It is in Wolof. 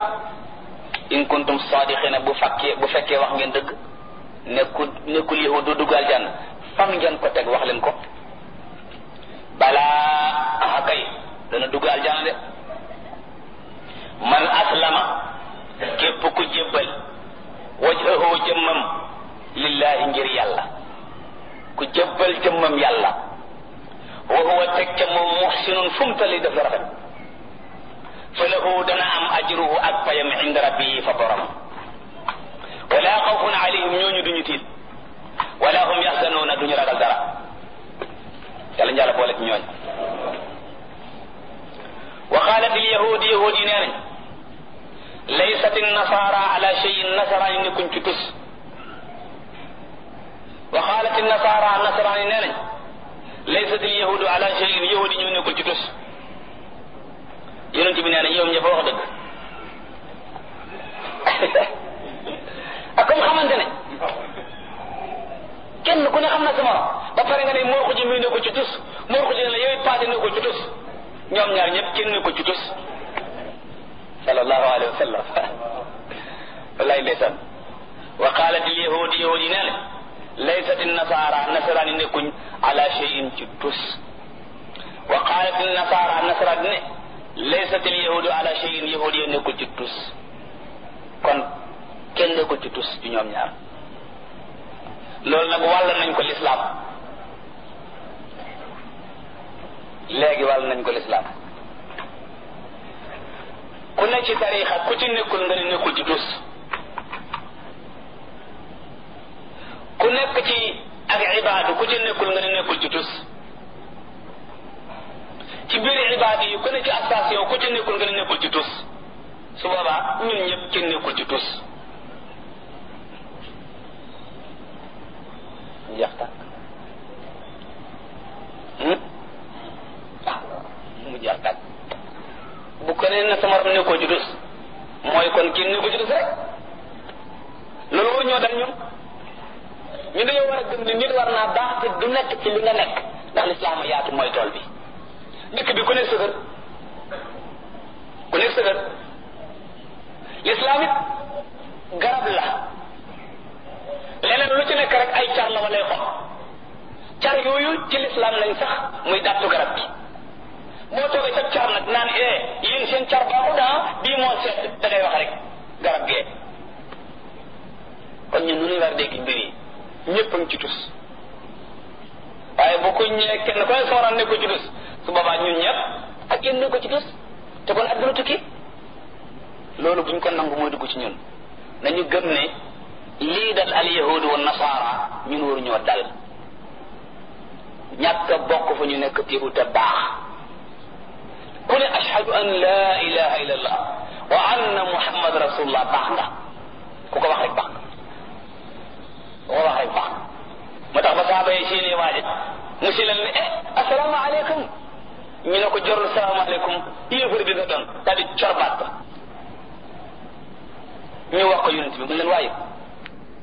in kuntum sadiqina bu fekkee bu fekkee wax ngeen dëgg nekkul nekkul yahud du dugg aljanna fan ngeen ko teg wax leen ko balaa aha kay dana dugg aljanna de man aslama képp ku jébbal wajhahu jëmmam lillahi ngir yàlla ku jébbal jëmmam yàlla wa huwa teg ca moom muhsinun fu mu tali def la rafet fa lahu dana am ajruhu ak payam inda rabbihi fa borom wala xawfun alayhim ñooñu duñu tiit wala hum yaxzanuuna duñu ragal dara yàlla njàlla boole ci ñooñ wa qalat al yahud yahud yi nee nañ laysat nasara ala cheyin nasaraan yi nekkuñ ci tus wa qalat nasara nasaraan yi nee nañ laysat al yahudu ala cheyin yahud yi ñu nekkul ci tus yonent bi nee na ñoom ñëpp wax dëgg ak comme xamante ne kenn ku ne xam na sa morom ba pare nga ne moo ko ji muy nekkul ci tus moo ko ji ne la yow paase nekkul ci tus ñoom ñaar ñëpp kenn nekkul ci tus sallallahu alayhi wa sallam wallahi ndeysaan wa qalat al yahud yahud yi nee na laysat nasara nasaraan yi nekkuñ ala cheyin ci tus wa qalat nasara nasaraan ne laysat al yahudu ala cheyin yahud yi nekkul ci tus kon kenn nekkul ci tus ci ñoom ñaar loolu nag wàll nañ ko lislaam léegi wàll nañ ko lislaam ku ne ci tariixa ku ci nekkul nga ne nekkul ci tus ku nekk ci ak ibaadu ku ci nekkul nga ne nekkul ci tus ci biir ibaadu yi ku ne ci station ku ci nekkul nga ne nekkul ci tus su boobaa ñun ñëpp kenn nekkul ci tus jeex tàkk ah mu jeex tàkk bu ko nee na sama ram nekkoo ci tus mooy kon kenn nekkoo ci tus rek loolu war ñoo dal ñun ñu dañoo war a gëm ne nit war naa baax te du nekk ci li nga nekk ndax lislaam a yaatu mooy tool bi dëkk bi ku nekk sëgër ku nekk sëgër lislaam it garab la leneen lu ci nekk rek ay car la walay xob car yooyu ci lislaam lañ sax muy dàttu garab gi moo toogee sa car nag naan eh yéen seen car baaxu daa bii moo seet da ngay wax rek garab gee kon ñun nu ñuy war a dégg mbir yi ñëpp a ngi ci tus waaye bu ko ñëwee kenn ko ne sama ne ko ci tus su boobaa ñun ñëpp ak yéen ne ko ci tus te kon adduna tukki loolu buñ ko nangu mooy dugg ci ñun nañu gëm ne lii dal al yahudu wa nasaara ñun waruñoo dal ñàkk a bokk fa ñu nekk téebu te baax ku ne ashhadu an la ilaha illa allah wa anna muhammad rasulullah baax nga ku ko wax rek baax nga ku ko wax rek baax nga moo tax ba saaba yi seeni waaje mu si leen ne eh asalaamaaleykum ñu ne ko jorul salaamaaleykum yéefar bi nga doon daal di corbaat ba ñu wax ko yonent bi mu leen waaye